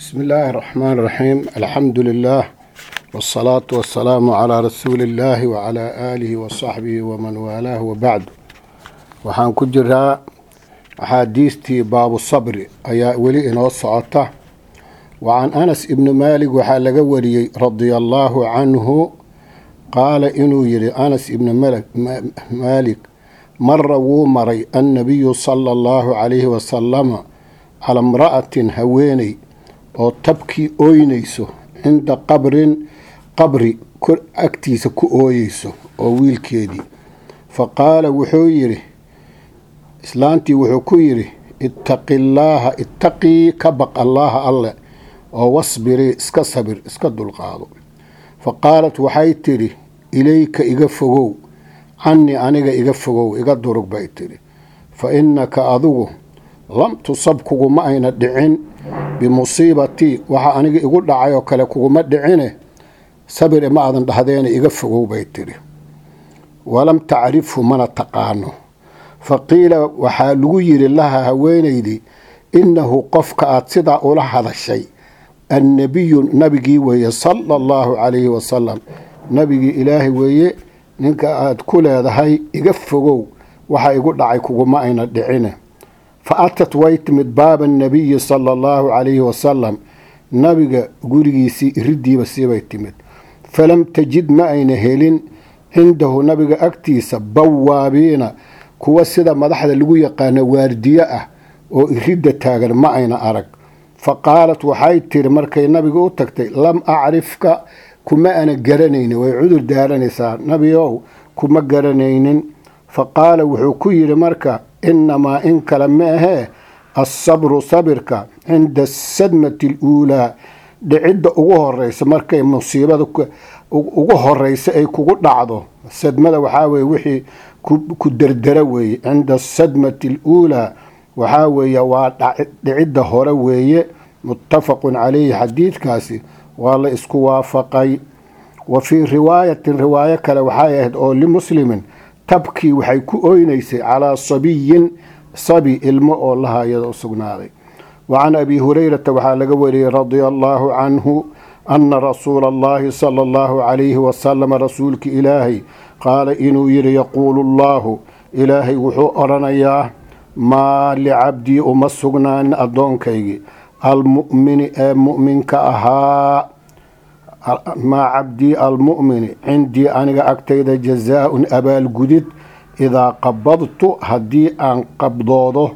بسم الله الرحمن الرحيم الحمد لله والصلاة والسلام على رسول الله وعلى آله وصحبه ومن والاه وبعد waxaan ku jiraa axaadiistii baabu sabri ayaa weli inoo socota wa can anas ibni maalik waxaa laga wariyey radia allaahu canhu qaala inuu yidhi anas ibni maalik mara wuu maray annabiyu sala allahu calayhi wasalama cala imra'atin haweeney oo tabkii ooynayso cinda qabrin qabri agtiisa ku ooyeyso oo wiilkeedii fa qaala wuxuu yidhi islaantii wuxuu ku yidhi ittaqi llaaha ittaqii ka baq allaaha alle oo wasbirii iska sabir iska dulqaado fa qaalat waxay tidhi ilayka iga fogow cannii aniga iga fogow iga durug bay tidhi fa innaka adigu lam tusab kuguma ayna dhicin bimusiibatii waxa aniga igu dhacay oo kale kuguma dhicine sabire ma aadan dhahdeena iga fogow bay tidhi walam tacrifhu mana taqaano fa qiila waxaa lagu yidhi laha haweenaydii innahu qofka aad sidaa ula hadashay annebiyu nabigii weeye sala allahu calayhi wasalam nabigii ilaahay weeye ninka aad ku leedahay iga fogow waxa igu dhacay kuguma ayna dhicine fa atat way timid baaba annabiyi sala allahu calayhi wasalam nabiga gurigiisii iridiiba siibay timid falam tajid ma ayna helin cindahu nabiga agtiisa bawaabiina kuwa sida madaxda lagu yaqaano waardiye ah oo iridda taagan ma ayna arag fa qaalat waxay tiri markay nabiga u tagtay lam acrifka kuma ana garanaynin way cudur daaranaysaa nabiow kuma garanaynin fa qaala wuxuu ku yidhi marka innamaa in kale ma ahee assabru sabirka cinda asadmati aluulaa dhicidda ugu horeysa markay musiibada ugu horeysa ay kugu dhacdo sadmada waxaa weye wixii ku derdera weeye cinda asadmati aluulaa waxaa weeye waa dhicidda hore weeye muttafaqun calayhi xadiidkaasi waa la isku waafaqay wa fii riwaayatin riwaayo kale waxay ahayd oo limuslimin tabkii waxay ku oynaysay calaa sabiyin sabi ilmo oo lahaayada u sugnaaday wa can abi hurayrata waxaa laga wariyey radia allaahu canhu ana rasuula allahi sala allahu calayhi wasalam rasuulki ilaahay qaala inuu yidhi yaquulu allaahu ilaahay wuxuu odhanayaa maa licabdii uma sugnaanin addoonkaygii almu'mini ee mu'minka ahaa maa cabdii almu'mini cindii aniga agtayda jazaa-un abaalgudid idaa qabadtu haddii aan qabdoodo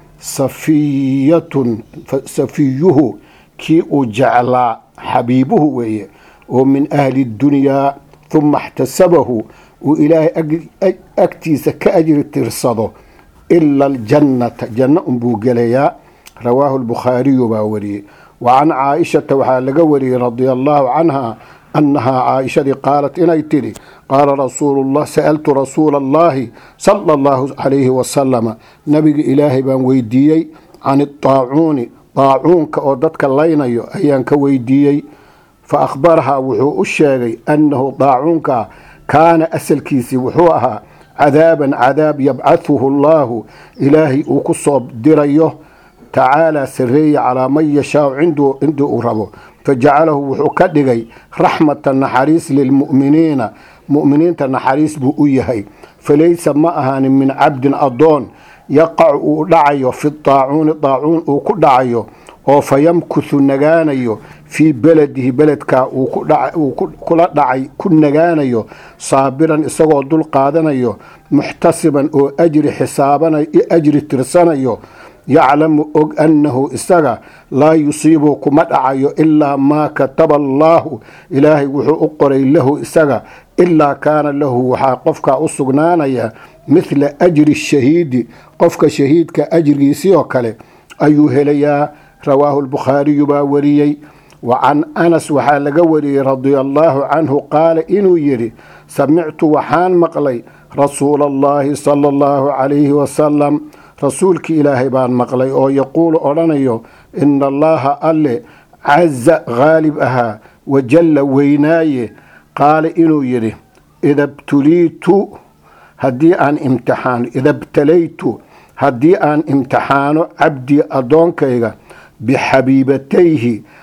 safiyatun safiyuhu kii uu jeclaa xabiibuhu weeye oo min ahli dunyaa huma اxtasabahu uu ilaahay agtiisa ka ajri tirsado ila aljannata janno unbuu gelayaa rawaahu lbukhaariyu baa wariyey wa can caaishata waxaa laga wariyey radia allaahu canha annahaa caaishadii qaalat inay tidhi qaala rasuulullah sa'altu rasuula allahi sala allahu calayhi wasalama nabiga ilaahay baan weydiiyey can idaacuuni daacuunka oo dadka laynayo ayaan ka weydiiyey fa akhbarahaa wuxuu u sheegay annahu daacuunka kaana asalkiisii wuxuu ahaa cadaaban cadaab yabcahuhu allaahu ilaahay uu ku soo dirayo tacaalaa sareeye calaa man yashaau cindii uu rabo fajacalahu wuxuu ka dhigay raxmata naxariis lilmu'miniina mu'miniinta naxariis buu u yahay falaysa ma ahaanin min cabdin addoon yaqacu uu dhacayo fi daacuuni daacuun uu ku dhacayo oo fa yamkuthu nagaanayo fii beledihi beledkaa uu kula dhacay ku nagaanayo saabiran isagoo dul qaadanayo muxtasiban oo ajri xisaabanayo ajri tirsanayo yaclamu og annahu isaga laa yusiibu kuma dhacayo ilaa maa kataba allaahu ilaahay wuxuu u qoray lahu isaga ilaa kaana lahu waxaa qofkaa u sugnaanaya mithla ajri shahiidi qofka shahiidka ajrigiisii oo kale ayuu helayaa rawaahu lbukhaariyu baa wariyey wa can anas waxaa laga wariyey radia allaahu canhu qaala inuu yidhi samictu waxaan maqlay rasuula allaahi sala allahu calayhi wasalam rasuulkii ilaahay baan maqlay oo yaquulu odhanayo ina allaaha alle caza haalib ahaa wajalla weynaaye qaala inuu yidhi ida btuliitu haddii aan imtixaano ida btalaytu haddii aan imtixaano cabdii addoonkayga bixabiibatayhi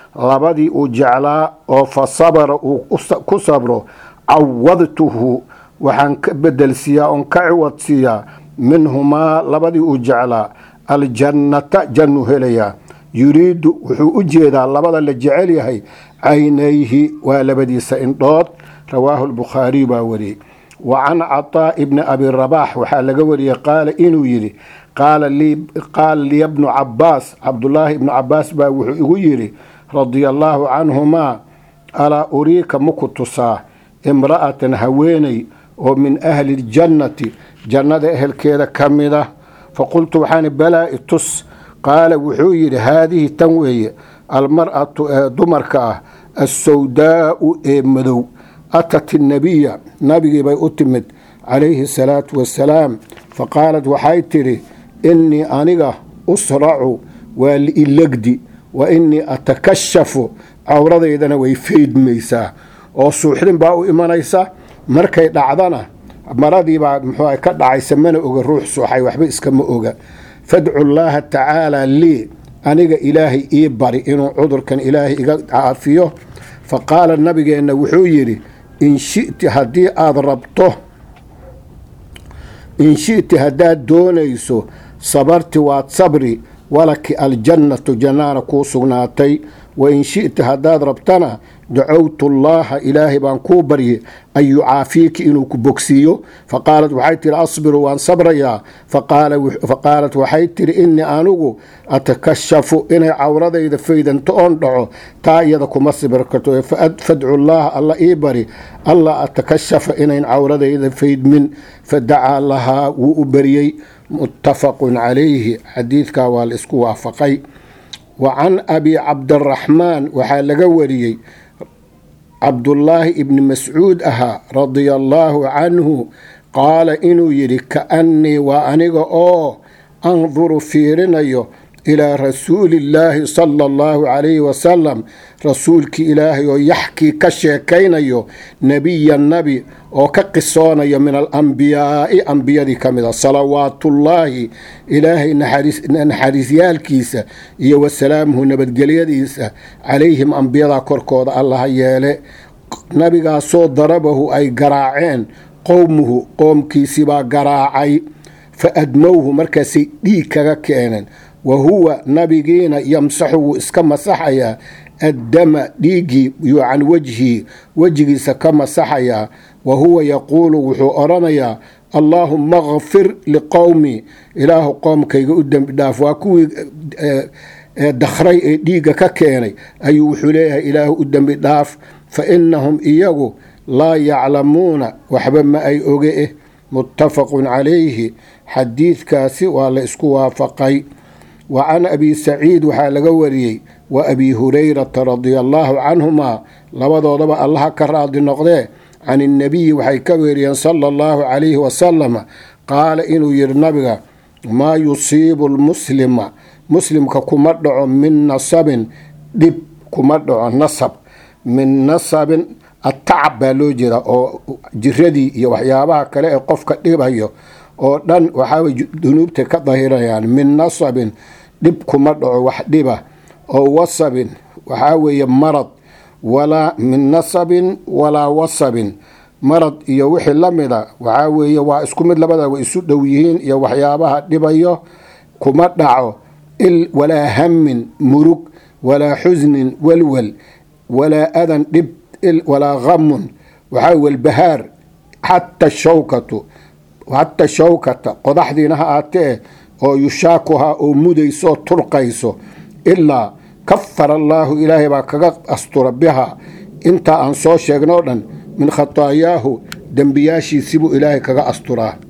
labadii uu jeclaa oo fa sabara uu ku sabro cawadtuhu waxaan ka bedelsiiyaa oon ka ciwadsiiyaa minhumaa labadii uu jeclaa aljannata jannu helayaa yuriidu wuxuu u jeedaa labada la jecel yahay caynayhi waa labadiisa indhood rawaahu lbukhaariy baa wariyey wa can cataa ibni abi rabaax waxaa laga wariyey qaala inuu yidhi qaala liya bnu cabaas cabdulaahi ibnu cabaas baa wuxuu igu yidhi radia allaahu canhumaa alaa uriika maku tusaa imra'atan haweeney oo min ahli ljannati jannada ehelkeeda ka mida faqultu waxaan balaa itus qaala wuxuu yidhi haadihi tan weeye almar'atu ee dumarka ah assawdaa'u ee madow atat innabiya nabigii bay u timid calayhi asalaatu wassalaam faqaalat waxay tidhi innii aniga usracu waa liilegdi wa innii atakashafu cawradaydana way feydmaysaa oo suuxdin baa u imanaysa markay dhacdana maradiibaa muxuu ka dhacaysa mana oga ruux suuxay waxba iskama oga fadcu llaaha tacaalaa lii aniga ilaahay ii bari inuu cudurkan ilaahay iga caafiyo fa qaala nabigeenna wuxuu yidhi in shiti haddii aada rabto in shiti haddaad doonayso sabarti waad sabri walaki aljannatu jannaana kuu sugnaatay wa in shiti haddaad rabtana dacowtu llaaha ilaahay baan kuu barye an yucaafiiki inuu ku bogsiiyo faqaalat waxay tihi asbiru waan sabrayaa faqaalat waxay tihi innii anigu atakashafu inay cawradayda faydanto oon dhaco taa iyada kuma sibir karto fadcu llaaha alla ii bari alla atakashafa inayn cawradayda faydmin fadacaa lahaa wuu u baryey muttafaqun calayhi xadiidkaa waa la isku waafaqay wa can abi cabdiraxmaan waxaa laga wariyey cabdullaahi ibni mascuud ahaa radia allaahu canhu qaala inuu yidhi kaannii waa aniga oo anduru fiirinayo ilaa rasuulillaahi sala allahu calayhi wasalam rasuulkii ilaahay oo yaxkii ka sheekaynayo nebiya nabi oo ka qisoonayo min alambiyaa'i ambiyadii ka mid a salawaatullaahi ilaahay naxariisyaalkiisa iyo wasalaamuhu nabadgelyadiisa calayhim ambiyadaa korkooda allaha yeele nabigaasoo darabahu ay garaaceen qowmuhu qoomkiisibaa garaacay fa admowhu markaasay dhiig kaga keeneen wa huwa nabigiina yamsaxu wuu iska masaxayaa addama dhiiggii yuu can wejhii wejigiisa ka masaxayaa wa huwa yaquulu wuxuu odhanayaa allaahumma kfir liqowmii ilaahu qoomkayga u dembi dhaaf waa kuwii dakhray ee dhiigga ka keenay ayuu wuxuu leeyahay ilaahu u dembi dhaaf fa innahum iyagu laa yaclamuuna waxba ma ay oge eh muttafaqun calayhi xadiidkaasi waa la isku waafaqay wa can abi saciid waxaa laga wariyey wa abi hurayrata radia allaahu canhumaa labadoodaba allaha ka raadi noqdee can innabiyi waxay ka weeriyeen sala allahu calayhi wasalama qaala inuu yidhi nabiga maa yusiibu lmuslima muslimka kuma dhaco min nasabin dhib kuma dhaco nasab min nasabin atacab baa loo jeeda oo jiradii iyo waxyaabaha kale ee qofka dhibayo oo dhan waxaaway dunuubta ka dahirayaan min nasabin dhib kuma dhaco wax dhiba oo wasabin waxaa weeye marad walaa min nasabin walaa wasabin marad iyo wixii la mida waxaa weeye waa isku mid labada way isu dhow yihiin iyo waxyaabaha dhibayo kuma dhaco walaa hamin murug walaa xusnin walwal walaa adan dhib walaa hamun waxaa walbahaar xata shawkatu xata shawkata qodaxdiina ha aatee oo yushaakuhaa oo mudayso turqayso ilaa kafara allaahu ilaahay baa kaga astura biha intaa aan soo sheegnoo dhan min khataayaahu dembiyaashiisibuu ilaahay kaga asturaa